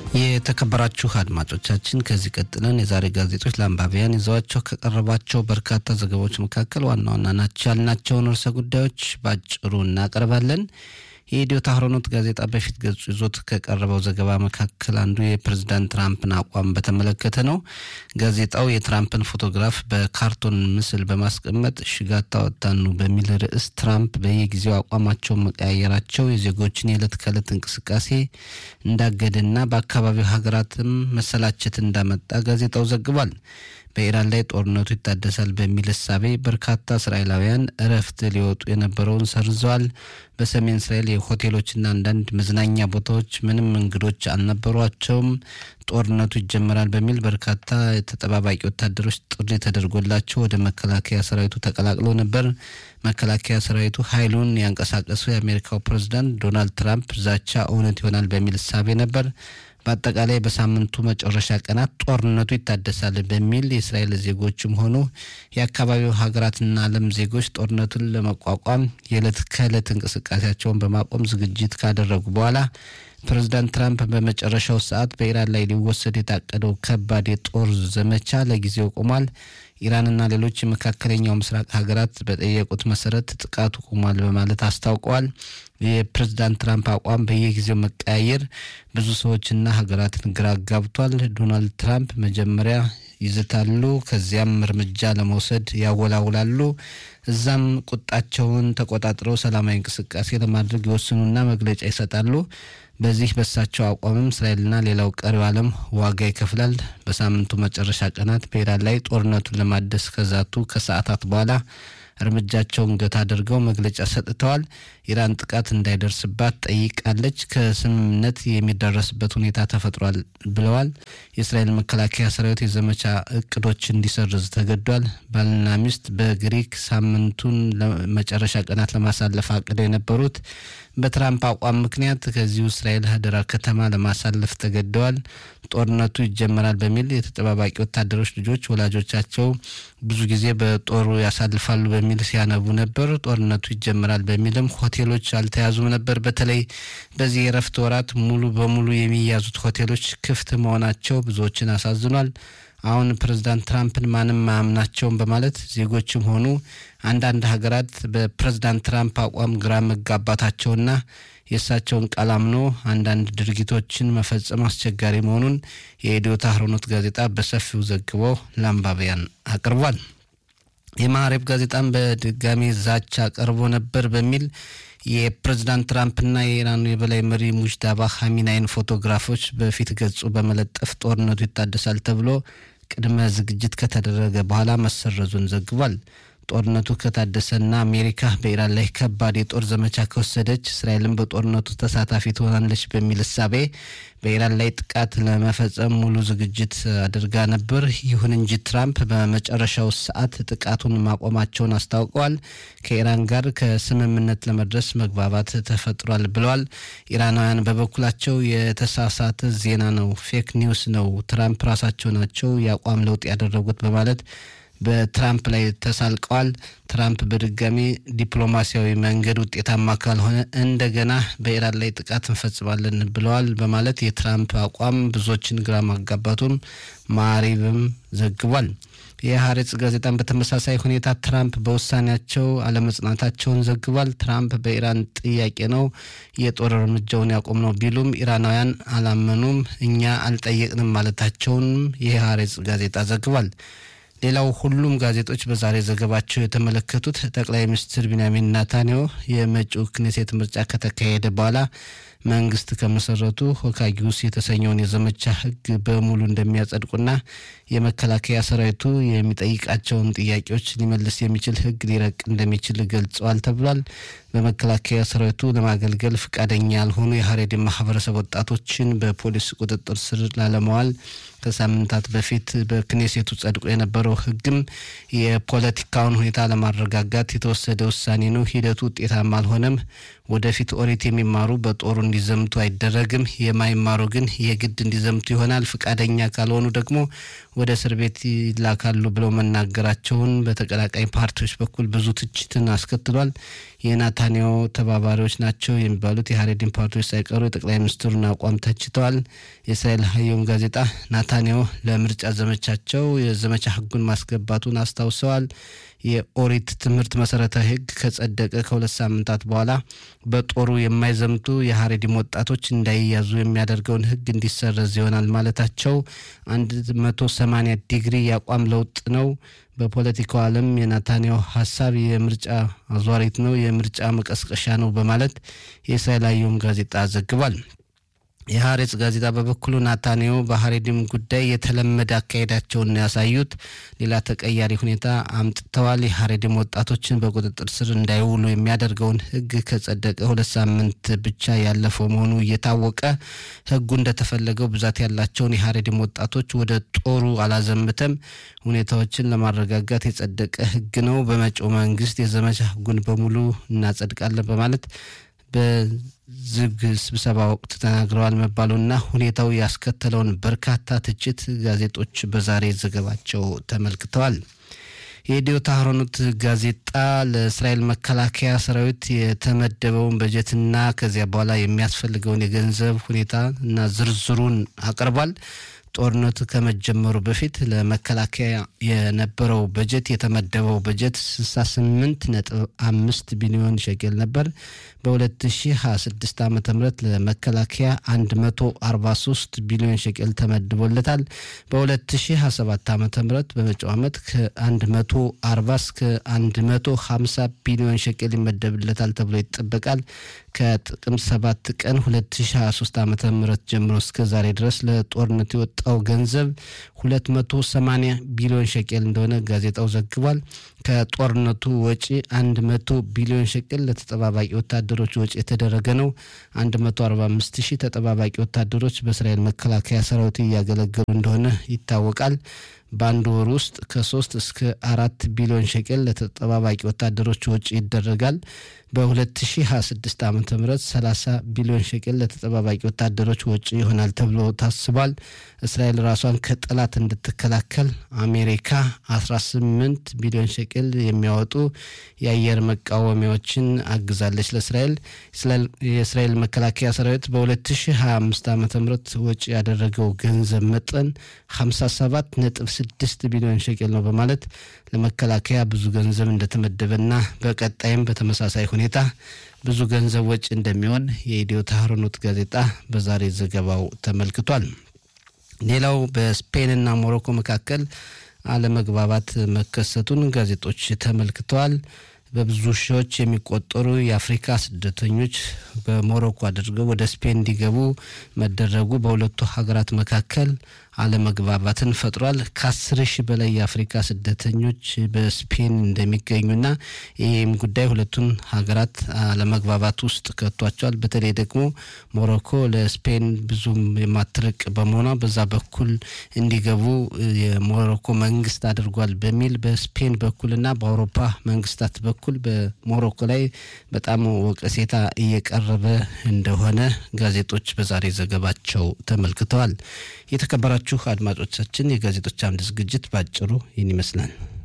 የተከበራችሁ አድማጮቻችን ከዚህ ቀጥለን የዛሬ ጋዜጦች ለአንባቢያን ይዘዋቸው ከቀረባቸው በርካታ ዘገባዎች መካከል ዋና ዋና ናቸው ያልናቸውን ርዕሰ ጉዳዮች በአጭሩ እናቀርባለን። የኢትዮ ታህሮኖት ጋዜጣ በፊት ገጹ ይዞት ከቀረበው ዘገባ መካከል አንዱ የፕሬዝዳንት ትራምፕን አቋም በተመለከተ ነው። ጋዜጣው የትራምፕን ፎቶግራፍ በካርቶን ምስል በማስቀመጥ ሽጋታ ወጣኑ በሚል ርዕስ ትራምፕ በየጊዜው አቋማቸውን መቀያየራቸው የዜጎችን የዕለት ከዕለት እንቅስቃሴ እንዳገደና በአካባቢው ሀገራትም መሰላቸት እንዳመጣ ጋዜጣው ዘግቧል። በኢራን ላይ ጦርነቱ ይታደሳል በሚል እሳቤ በርካታ እስራኤላውያን እረፍት ሊወጡ የነበረውን ሰርዘዋል። በሰሜን እስራኤል የሆቴሎችና አንዳንድ መዝናኛ ቦታዎች ምንም እንግዶች አልነበሯቸውም። ጦርነቱ ይጀመራል በሚል በርካታ ተጠባባቂ ወታደሮች ጥሪ ተደርጎላቸው ወደ መከላከያ ሰራዊቱ ተቀላቅለው ነበር። መከላከያ ሰራዊቱ ኃይሉን ያንቀሳቀሱ የአሜሪካው ፕሬዝዳንት ዶናልድ ትራምፕ ዛቻ እውነት ይሆናል በሚል እሳቤ ነበር። በአጠቃላይ በሳምንቱ መጨረሻ ቀናት ጦርነቱ ይታደሳል በሚል የእስራኤል ዜጎችም ሆኑ የአካባቢው ሀገራትና ዓለም ዜጎች ጦርነቱን ለመቋቋም የዕለት ከዕለት እንቅስቃሴያቸውን በማቆም ዝግጅት ካደረጉ በኋላ ፕሬዚዳንት ትራምፕ በመጨረሻው ሰዓት በኢራን ላይ ሊወሰድ የታቀደው ከባድ የጦር ዘመቻ ለጊዜው ቆሟል። ኢራንና ሌሎች የመካከለኛው ምስራቅ ሀገራት በጠየቁት መሰረት ጥቃቱ ቆሟል በማለት አስታውቀዋል። የፕሬዝዳንት ትራምፕ አቋም በየጊዜው መቀያየር ብዙ ሰዎችና ሀገራትን ግራ ጋብቷል። ዶናልድ ትራምፕ መጀመሪያ ይዝታሉ፣ ከዚያም እርምጃ ለመውሰድ ያወላውላሉ። እዛም ቁጣቸውን ተቆጣጥረው ሰላማዊ እንቅስቃሴ ለማድረግ ይወስኑና መግለጫ ይሰጣሉ። በዚህ በሳቸው አቋምም እስራኤልና ሌላው ቀሪው ዓለም ዋጋ ይከፍላል። በሳምንቱ መጨረሻ ቀናት በኢራን ላይ ጦርነቱን ለማደስ ከዛቱ ከሰዓታት በኋላ እርምጃቸውን ገታ አድርገው መግለጫ ሰጥተዋል። ኢራን ጥቃት እንዳይደርስባት ጠይቃለች። ከስምምነት የሚደረስበት ሁኔታ ተፈጥሯል ብለዋል። የእስራኤል መከላከያ ሰራዊት የዘመቻ እቅዶች እንዲሰርዝ ተገዷል። ባልና ሚስት በግሪክ ሳምንቱን መጨረሻ ቀናት ለማሳለፍ አቅደው የነበሩት በትራምፕ አቋም ምክንያት ከዚሁ እስራኤል ሀደራ ከተማ ለማሳለፍ ተገደዋል። ጦርነቱ ይጀመራል በሚል የተጠባባቂ ወታደሮች ልጆች ወላጆቻቸው ብዙ ጊዜ በጦሩ ያሳልፋሉ በሚል ሲያነቡ ነበር። ጦርነቱ ይጀመራል በሚልም ሆቴሎች አልተያዙም ነበር። በተለይ በዚህ የረፍት ወራት ሙሉ በሙሉ የሚያዙት ሆቴሎች ክፍት መሆናቸው ብዙዎችን አሳዝኗል። አሁን ፕሬዝዳንት ትራምፕን ማንም አያምናቸውም በማለት ዜጎችም ሆኑ አንዳንድ ሀገራት በፕሬዝዳንት ትራምፕ አቋም ግራ መጋባታቸውና የእሳቸውን ቃል አምኖ አንዳንድ ድርጊቶችን መፈጸም አስቸጋሪ መሆኑን የኢትዮ ታህሮኖት ጋዜጣ በሰፊው ዘግቦ ለአንባቢያን አቅርቧል። የማዕሬብ ጋዜጣም በድጋሚ ዛቻ ቀርቦ ነበር በሚል የፕሬዝዳንት ትራምፕና የኢራኑ የበላይ መሪ ሙጅዳባ ሀሚናይን ፎቶግራፎች በፊት ገጹ በመለጠፍ ጦርነቱ ይታደሳል ተብሎ ቅድመ ዝግጅት ከተደረገ በኋላ መሰረዙን ዘግቧል። ጦርነቱ ከታደሰና አሜሪካ በኢራን ላይ ከባድ የጦር ዘመቻ ከወሰደች እስራኤልም በጦርነቱ ተሳታፊ ትሆናለች በሚል እሳቤ በኢራን ላይ ጥቃት ለመፈጸም ሙሉ ዝግጅት አድርጋ ነበር። ይሁን እንጂ ትራምፕ በመጨረሻው ሰዓት ጥቃቱን ማቆማቸውን አስታውቀዋል። ከኢራን ጋር ከስምምነት ለመድረስ መግባባት ተፈጥሯል ብለዋል። ኢራናውያን በበኩላቸው የተሳሳተ ዜና ነው፣ ፌክ ኒውስ ነው፣ ትራምፕ ራሳቸው ናቸው የአቋም ለውጥ ያደረጉት በማለት በትራምፕ ላይ ተሳልቀዋል። ትራምፕ በድጋሚ ዲፕሎማሲያዊ መንገድ ውጤታማ ካልሆነ እንደገና በኢራን ላይ ጥቃት እንፈጽማለን ብለዋል በማለት የትራምፕ አቋም ብዙዎችን ግራ ማጋባቱም ማሪብም ዘግቧል። የሀሬጽ ጋዜጣን በተመሳሳይ ሁኔታ ትራምፕ በውሳኔያቸው አለመጽናታቸውን ዘግቧል። ትራምፕ በኢራን ጥያቄ ነው የጦር እርምጃውን ያቆም ነው ቢሉም ኢራናውያን አላመኑም፣ እኛ አልጠየቅንም ማለታቸውንም የሀሬጽ ጋዜጣ ዘግቧል። ሌላው ሁሉም ጋዜጦች በዛሬ ዘገባቸው የተመለከቱት ጠቅላይ ሚኒስትር ቢንያሚን ናታንያሁ የመጪው ክኔሴት ምርጫ ከተካሄደ በኋላ መንግስት ከመሰረቱ ሆካጊውስ የተሰኘውን የዘመቻ ሕግ በሙሉ እንደሚያጸድቁና የመከላከያ ሰራዊቱ የሚጠይቃቸውን ጥያቄዎች ሊመልስ የሚችል ሕግ ሊረቅ እንደሚችል ገልጸዋል ተብሏል። በመከላከያ ሰራዊቱ ለማገልገል ፈቃደኛ ያልሆኑ የሀሬድ ማህበረሰብ ወጣቶችን በፖሊስ ቁጥጥር ስር ላለመዋል ከሳምንታት በፊት በክኔሴቱ ጸድቆ የነበረው ህግም የፖለቲካውን ሁኔታ ለማረጋጋት የተወሰደ ውሳኔ ነው። ሂደቱ ውጤታማ አልሆነም። ወደፊት ኦሪት የሚማሩ በጦሩ እንዲዘምቱ አይደረግም። የማይማሩ ግን የግድ እንዲዘምቱ ይሆናል። ፈቃደኛ ካልሆኑ ደግሞ ወደ እስር ቤት ይላካሉ ብለው መናገራቸውን በተቀናቃኝ ፓርቲዎች በኩል ብዙ ትችትን አስከትሏል። የናታንያሁ ተባባሪዎች ናቸው የሚባሉት የሀሬዲን ፓርቲዎች ሳይቀሩ የጠቅላይ ሚኒስትሩን አቋም ተችተዋል። የእስራኤል ሀየም ጋዜጣ ናታንያሁ ለምርጫ ዘመቻቸው የዘመቻ ሕጉን ማስገባቱን አስታውሰዋል። የኦሪት ትምህርት መሰረታዊ ሕግ ከጸደቀ ከሁለት ሳምንታት በኋላ በጦሩ የማይዘምቱ የሀሬዲም ወጣቶች እንዳይያዙ የሚያደርገውን ሕግ እንዲሰረዝ ይሆናል ማለታቸው አንድ መቶ ሰማኒያ ዲግሪ የአቋም ለውጥ ነው። በፖለቲካው ዓለም የናታንያሁ ሀሳብ የምርጫ አዟሪት ነው፣ የምርጫ መቀስቀሻ ነው በማለት የእስራኤል ሀየም ጋዜጣ ዘግቧል። የሀሬጽ ጋዜጣ በበኩሉ ናታንያሁ በሀሬዲም ጉዳይ የተለመደ አካሄዳቸውን ያሳዩት ሌላ ተቀያሪ ሁኔታ አምጥተዋል። የሀሬዲም ወጣቶችን በቁጥጥር ስር እንዳይውሉ የሚያደርገውን ህግ ከጸደቀ ሁለት ሳምንት ብቻ ያለፈው መሆኑ እየታወቀ ህጉ እንደተፈለገው ብዛት ያላቸውን የሀሬዲም ወጣቶች ወደ ጦሩ አላዘምተም። ሁኔታዎችን ለማረጋጋት የጸደቀ ህግ ነው። በመጪው መንግስት የዘመቻ ህጉን በሙሉ እናጸድቃለን በማለት በዝግ ስብሰባ ወቅት ተናግረዋል መባሉና ሁኔታው ያስከተለውን በርካታ ትችት ጋዜጦች በዛሬ ዘገባቸው ተመልክተዋል። የኢትዮ ታህሮኖት ጋዜጣ ለእስራኤል መከላከያ ሰራዊት የተመደበውን በጀትና ከዚያ በኋላ የሚያስፈልገውን የገንዘብ ሁኔታ እና ዝርዝሩን አቅርቧል። ጦርነቱ ከመጀመሩ በፊት ለመከላከያ የነበረው በጀት የተመደበው በጀት 68 ነጥብ አምስት ቢሊዮን ሸቄል ነበር። በ2026 ዓ ም ለመከላከያ 143 ቢሊዮን ሸቄል ተመድቦለታል። በ2027 ዓ ም በመጪው ዓመት ከ140 እስከ 150 ቢሊዮን ሸቄል ይመደብለታል ተብሎ ይጠበቃል። ከጥቅምት 7 ቀን 2023 ዓ ም ጀምሮ እስከ ዛሬ ድረስ ለጦርነት የወጣው ገንዘብ 280 ቢሊዮን ሸቄል እንደሆነ ጋዜጣው ዘግቧል። ከጦርነቱ ወጪ 100 ቢሊዮን ሸቄል ለተጠባባቂ ወታደሮች ወጪ የተደረገ ነው። 145 ሺህ ተጠባባቂ ወታደሮች በእስራኤል መከላከያ ሰራዊት እያገለገሉ እንደሆነ ይታወቃል። በአንድ ወር ውስጥ ከሶስት እስከ አራት ቢሊዮን ሸቄል ለተጠባባቂ ወታደሮች ወጪ ይደረጋል። በ2026 ዓ ም 30 ቢሊዮን ሸቄል ለተጠባባቂ ወታደሮች ወጪ ይሆናል ተብሎ ታስቧል። እስራኤል ራሷን ከጠላት እንድትከላከል አሜሪካ 18 ቢሊዮን ሸቄል የሚያወጡ የአየር መቃወሚያዎችን አግዛለች ለእስራኤል። የእስራኤል መከላከያ ሰራዊት በ2025 ዓ ም ወጪ ያደረገው ገንዘብ መጠን 57 ነጥብ 6 ቢሊዮን ሸቄል ነው በማለት ለመከላከያ ብዙ ገንዘብ እንደተመደበና በቀጣይም በተመሳሳይ ሁኔታ ብዙ ገንዘብ ወጪ እንደሚሆን የኢትዮ ታህሮኖት ጋዜጣ በዛሬ ዘገባው ተመልክቷል። ሌላው በስፔንና ሞሮኮ መካከል አለመግባባት መከሰቱን ጋዜጦች ተመልክተዋል። በብዙ ሺዎች የሚቆጠሩ የአፍሪካ ስደተኞች በሞሮኮ አድርገው ወደ ስፔን እንዲገቡ መደረጉ በሁለቱ ሀገራት መካከል አለመግባባትን ፈጥሯል። ከአስር ሺህ በላይ የአፍሪካ ስደተኞች በስፔን እንደሚገኙና ይህም ጉዳይ ሁለቱን ሀገራት አለመግባባት ውስጥ ከቷቸዋል። በተለይ ደግሞ ሞሮኮ ለስፔን ብዙም የማትርቅ በመሆኗ በዛ በኩል እንዲገቡ የሞሮኮ መንግስት አድርጓል በሚል በስፔን በኩልና በአውሮፓ መንግስታት በኩል በሞሮኮ ላይ በጣም ወቀሴታ እየቀረበ እንደሆነ ጋዜጦች በዛሬ ዘገባቸው ተመልክተዋል። የተከበራችሁ አድማጮቻችን የጋዜጦች አምድ ዝግጅት ባጭሩ ይህን ይመስላል።